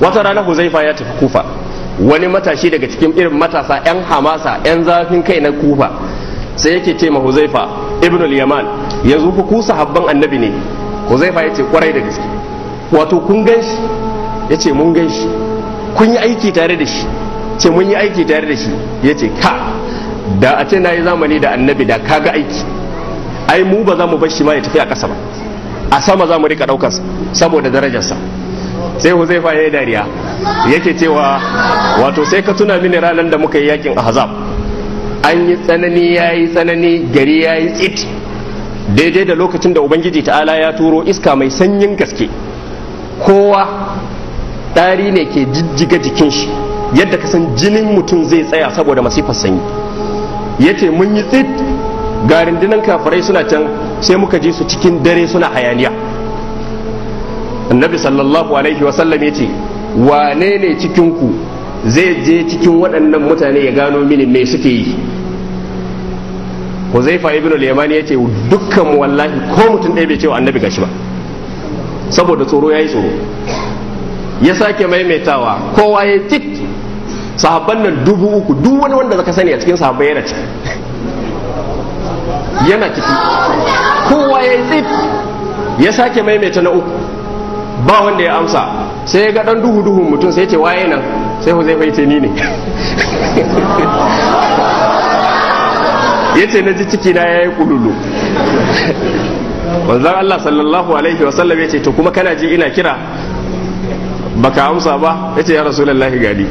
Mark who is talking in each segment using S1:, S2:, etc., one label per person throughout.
S1: wata rana huzaifa ya tafi kufa wani matashi daga cikin irin matasa 'yan hamasa 'yan zafin kai na kufa sai yake ce ma huzaifa ibn al-yaman yanzu ku ku sahabban annabi ne huzaifa ya ce kwarai da gaske wato kun gan shi ya ce mun gan shi kun yi aiki tare da shi ce mun yi aiki tare da shi ya ce ka da a ce na yi zamani da annabi da kaga aiki ai mu ba za mu bar shi ma ya tafi a ƙasa ba a sama za mu rika ɗaukarsa saboda darajarsa sai huzaifa ya yi dariya yake cewa wato sai ka tuna mini ranar da muka yi yakin ahzab an yi tsanani ya yi tsanani gari ya yi tsit daidai da lokacin da ubangiji ta'ala ya turo iska mai sanyin gaske kowa ɗari ne ke jijjiga jikin shi yadda ka san jinin mutum zai tsaya saboda masifar sanyi ya ce mun yi tsit ga rundunan kafirai suna can sai muka ji su cikin dare suna hayaniya annabi sallallahu alaihi wasallam ya ce wane ne cikinku zai je cikin waɗannan mutane ya gano mini me suke yi huzaifa ibn al-yamani ya ce dukkan mu wallahi ko mutum ɗaya bai ce wa annabi gashi ba saboda tsoro ya yi tsoro ya sake maimaitawa kowa ya tit sahabban nan dubu uku duk wani wanda zaka sani a cikin sahabbai yana ciki yana ciki kowa ya yi tsit ya sake maimaita na uku ba wanda ya amsa sai ya ga dan duhu duhun mutum sai ya ce waye nan sai ku zai faice ni ne ya ce na ji ciki na ya yi kululu manzan Allah sallallahu alaihi wasallam ya ce to kuma kana ji ina kira baka amsa ba ya ce ya rasulullahi gani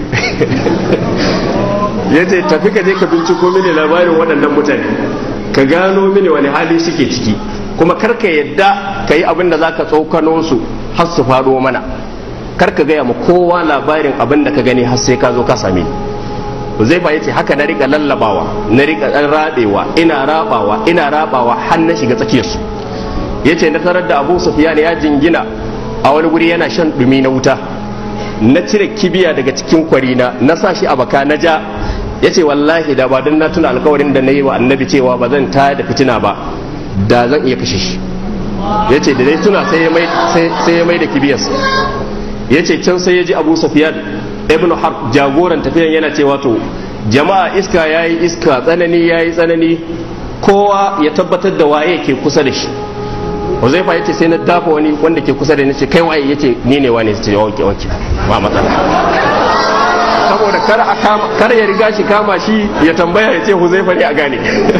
S1: ya ce tafi ka je ka binciko mini labarin waɗannan mutane ka gano mini wani hali suke ciki kuma karka yadda ka yi abin da za ka tsokano su har su faɗo mana karka gaya ma kowa labarin abin da ka gani har sai ka zo ka same ni zai ba yace haka na rika lallabawa na rika dan rabewa ina rabawa ina rabawa har na shiga tsakiyar su yace na tarar da Abu Sufyan ya jingina a wani guri yana shan dumi na wuta na cire kibiya daga cikin kwarina na sa shi a baka na ja yace wallahi da ba don na tuna alkawarin da na yi wa annabi cewa ba zan tayar da fitina ba da zan iya kashe shi yace da dai tuna sai ya mai sai ya mai da kibiyarsa yace can sai ya ji Abu Sufyan ibnu harb jagoran tafiyan yana cewa to jama'a iska yayi iska tsanani yayi tsanani kowa ya tabbatar da waye ke kusa da shi Huzaifa yace sai na dafa wani wanda ke kusa da ni ce kai waye yace ni ne wani ce wanke wanke ba matsala saboda kar a kama kar ya riga shi kama shi ya tambaya ya ce Huzaifa ne a gane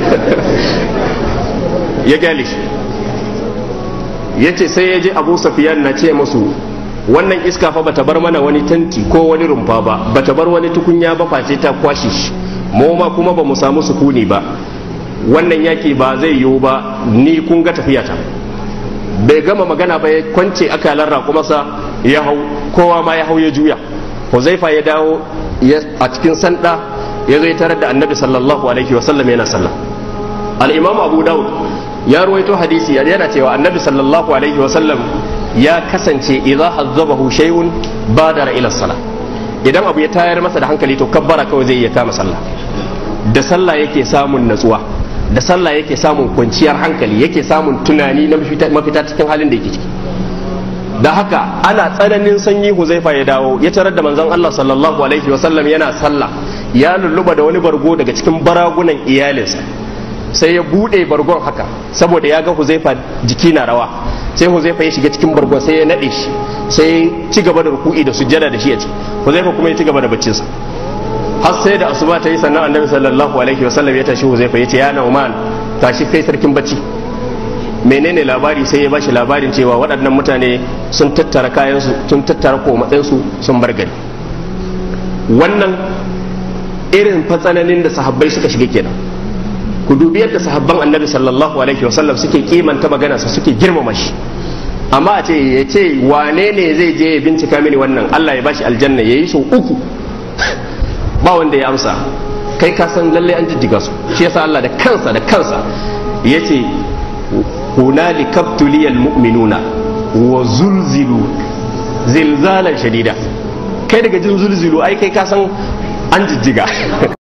S1: ya gane shi yace sai ya je Abu Sufyan na ce musu wannan iska fa bata bar mana wani tanti ko wani rumfa ba bata bar wani tukunya ba face ta kwashe shi mu ma kuma ba mu samu sukuni ba wannan yaki ba zai yiwu ba ni kun ga tafiyata bai gama magana ba ya kwance akalar raƙumarsa ya hau kowa ma ya hau ya juya huzaifa ya dawo a cikin sanda ya zai tarar da annabi sallallahu alaihi wasallam yana sallah al-imam abu daud ya ruwaito hadisi yana cewa annabi sallallahu alaihi wasallam ya kasance idza hazzabahu shay'un badara ila salah idan abu ya tayar masa da hankali to kabbara kawai zai iya kama sallah da sallah yake samun natsuwa da sallah yake samun kwanciyar hankali yake samun tunani na mafita cikin halin da yake ciki da haka ana tsananin sanyi huzaifa ya dawo ya tarar da manzon Allah sallallahu alaihi wasallam yana sallah ya lulluba da wani bargo daga cikin baragunan iyalinsa sai ya bude bargon haka saboda ya ga huzaifa jiki na rawa sai huzaifa ya shiga cikin bargon sai ya nade shi sai ya ci gaba da ruku'i da sujjada da shi a ciki huzaifa kuma ya ci gaba da baccinsa har sai da asuba ta yi sannan annabi sallallahu alaihi wasallam ya tashi huzaifa ya ce ya nauman tashi kai sarkin bacci menene labari sai ya bashi labarin cewa waɗannan mutane sun tattara kayansu sun tattara komatsinsu sun bar gari wannan irin fatsananin da sahabbai suka shiga kenan ku dubi yadda sahabban annabi sallallahu alaihi wasallam suke kimanta maganarsa suke girmama shi amma a ce ya ce wane ne zai je ya bincika mini wannan Allah ya bashi aljanna ya yi sau uku ba wanda ya amsa kai ka san lallai an jijjiga su shi yasa Allah da kansa da kansa ya ce hunali kaptuliyal mu'minuna wa zulzilu zilzalan shadida kai daga jin zulzilu ai kai ka san an jijjiga